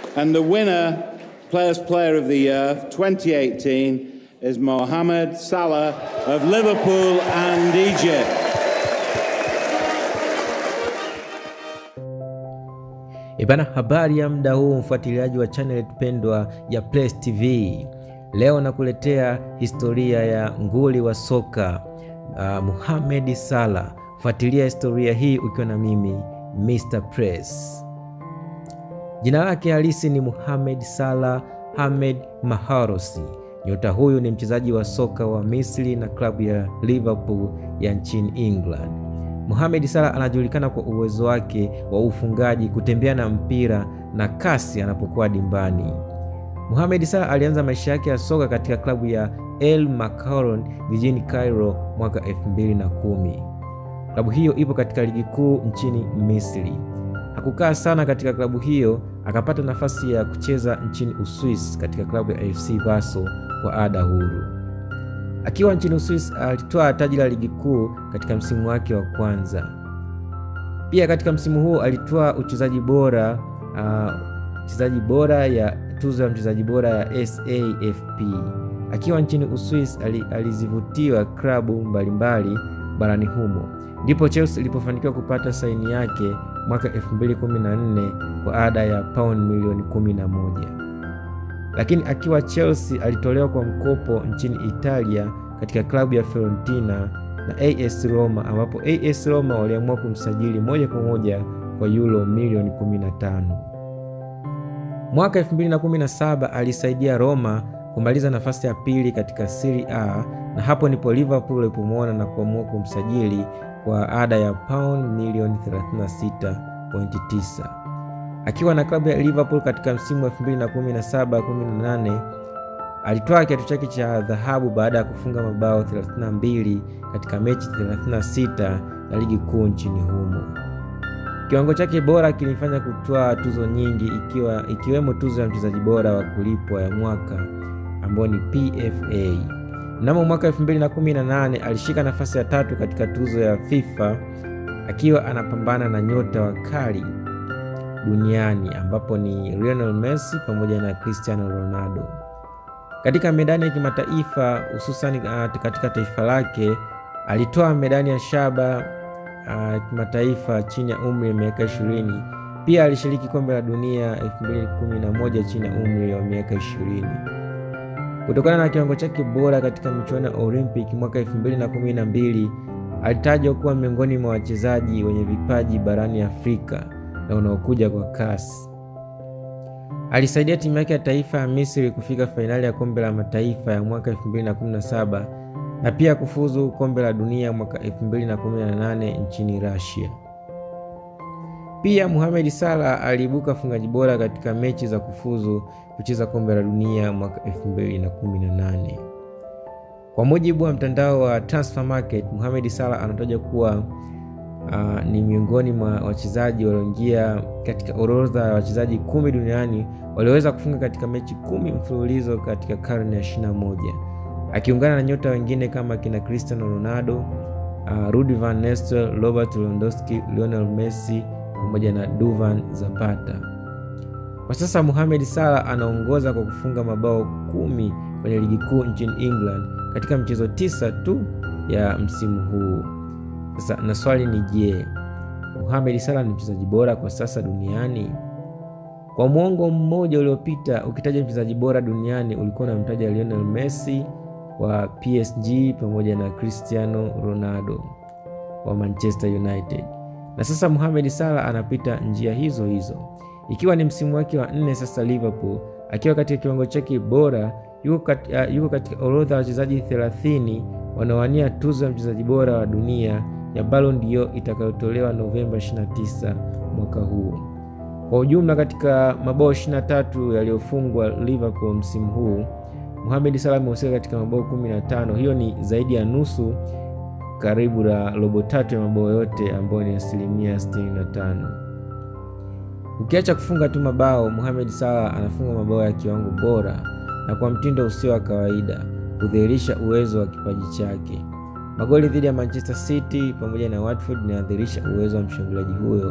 And the winner, Players Player of the Year 2018, is Mohamed Salah of Liverpool and Egypt. Ibana, habari ya muda huu, mfuatiliaji wa channel pendwa ya Place TV. Leo nakuletea historia ya nguli wa soka uh, Mohamed Salah. Fuatilia historia hii ukiwa na mimi Mr Press. Jina lake halisi ni Mohamed Salah Hamed Maharousi. Nyota huyu ni mchezaji wa soka wa Misri na klabu ya Liverpool ya nchini England. Mohamed Salah anajulikana kwa uwezo wake wa ufungaji, kutembea na mpira na kasi anapokuwa dimbani. Mohamed Salah alianza maisha yake ya soka katika klabu ya El Maccaron jijini Cairo mwaka 2010. Klabu hiyo ipo katika ligi kuu nchini Misri. Hakukaa sana katika klabu hiyo, akapata nafasi ya kucheza nchini Uswisi katika klabu ya AFC Basel kwa ada huru. Akiwa nchini Uswisi alitwaa taji la ligi kuu katika msimu wake wa kwanza. Pia katika msimu huo alitwaa uchezaji bora mchezaji uh, bora ya tuzo ya mchezaji bora ya SAFP. Akiwa nchini Uswisi alizivutiwa klabu mbalimbali barani humo, ndipo Chelsea ilipofanikiwa kupata saini yake mwaka 2014 kwa ada ya pauni milioni 11. Lakini akiwa Chelsea alitolewa kwa mkopo nchini Italia katika klabu ya Fiorentina na AS Roma, ambapo AS Roma waliamua kumsajili moja kwa moja kwa euro milioni 15. Mwaka 2017 alisaidia Roma kumaliza nafasi ya pili katika Serie A, na hapo ndipo Liverpool ilipomwona na kuamua kumsajili kwa ada ya pauni milioni 36.9. Akiwa na klabu ya Liverpool katika msimu wa 2017-18 alitwaa kiatu chake cha dhahabu baada ya kufunga mabao 32 katika mechi 36 na ligi kuu nchini humo. Kiwango chake bora kilifanya kutwaa tuzo nyingi ikiwa, ikiwemo tuzo ya mchezaji bora wa kulipwa ya mwaka ambayo ni PFA. Mnamo mwaka 2018 alishika nafasi ya tatu katika tuzo ya FIFA akiwa anapambana na nyota wakali duniani ambapo ni Lionel Messi pamoja na Cristiano Ronaldo. Katika medani ya kimataifa hususani katika taifa lake alitoa medani ya shaba uh, kimataifa chini ya umri wa miaka 20. Pia alishiriki kombe la dunia 2011 chini ya umri wa miaka 20. Kutokana na kiwango chake bora katika michuano ya Olympic mwaka 2012 alitajwa kuwa miongoni mwa wachezaji wenye vipaji barani Afrika na unaokuja kwa kasi. Alisaidia timu yake ya taifa ya Misri kufika fainali ya kombe la mataifa ya mwaka 2017 na pia kufuzu kombe la dunia mwaka 2018 nchini Russia. Pia Mohamed Salah aliibuka mfungaji bora katika mechi za kufuzu kucheza kombe la dunia mwaka 2018. Kwa mujibu wa mtandao wa Transfer Market, Mohamed Salah anatajwa kuwa Uh, ni miongoni mwa wachezaji walioingia katika orodha ya wachezaji kumi duniani walioweza kufunga katika mechi kumi mfululizo katika karne ya 21 akiungana na nyota wengine kama kina Cristiano Ronaldo, uh, Rudi van Nistelrooy, Robert Lewandowski, Lionel Messi pamoja na Duvan Zapata. Kwa sasa Mohamed Salah anaongoza kwa kufunga mabao kumi kwenye ligi kuu nchini England katika michezo tisa tu ya msimu huu. Sasa na swali ni je, Mohamed Salah ni mchezaji bora kwa sasa duniani? Kwa mwongo mmoja uliopita, ukitaja mchezaji bora duniani ulikuwa unamtaja Lionel Messi wa PSG pamoja na Cristiano Ronaldo wa Manchester United, na sasa Mohamed Salah anapita njia hizo hizo, ikiwa ni msimu wake wa nne sasa Liverpool, akiwa katika kiwango chake bora. Yuko kat, uh, yuko katika orodha ya wachezaji 30 wanaowania tuzo ya mchezaji bora wa dunia ya Ballon d'Or itakayotolewa Novemba 29 mwaka huu. Kwa ujumla, katika mabao 23 yaliyofungwa Liverpool msimu huu, Mohamed Salah amehusika katika mabao 15. Hiyo ni zaidi ya nusu, karibu na robo tatu ya mabao yote ambayo ni asilimia 65. Ukiacha kufunga tu mabao, Mohamed Salah anafunga mabao ya kiwango bora na kwa mtindo usio wa kawaida, kudhihirisha uwezo wa kipaji chake. Magoli dhidi ya Manchester City pamoja na Watford inadhihirisha uwezo wa mshambuliaji huyo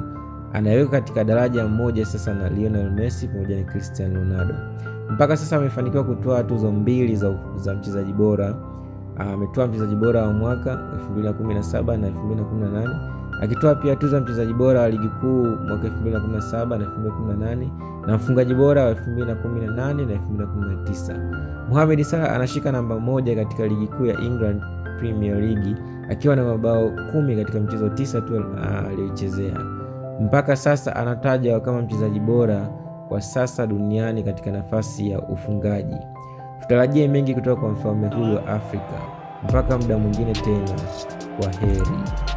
anaweka katika daraja moja sasa na Lionel Messi pamoja na Cristiano Ronaldo. Mpaka sasa amefanikiwa kutoa tuzo mbili za, za mchezaji bora. Ametoa mchezaji bora wa mwaka 2017 na 2018 akitoa pia tuzo ya mchezaji bora wa ligi kuu mwaka 2017 na 2018 na mfungaji bora wa 2018 na 2019. Mohamed Salah anashika namba moja katika ligi kuu ya England Premier League akiwa na mabao kumi katika michezo tisa tu aliyochezea. Mpaka sasa anatajwa kama mchezaji bora kwa sasa duniani katika nafasi ya ufungaji. Tutarajie mengi kutoka kwa mfalme huyu wa Afrika. Mpaka muda mwingine tena, kwa heri.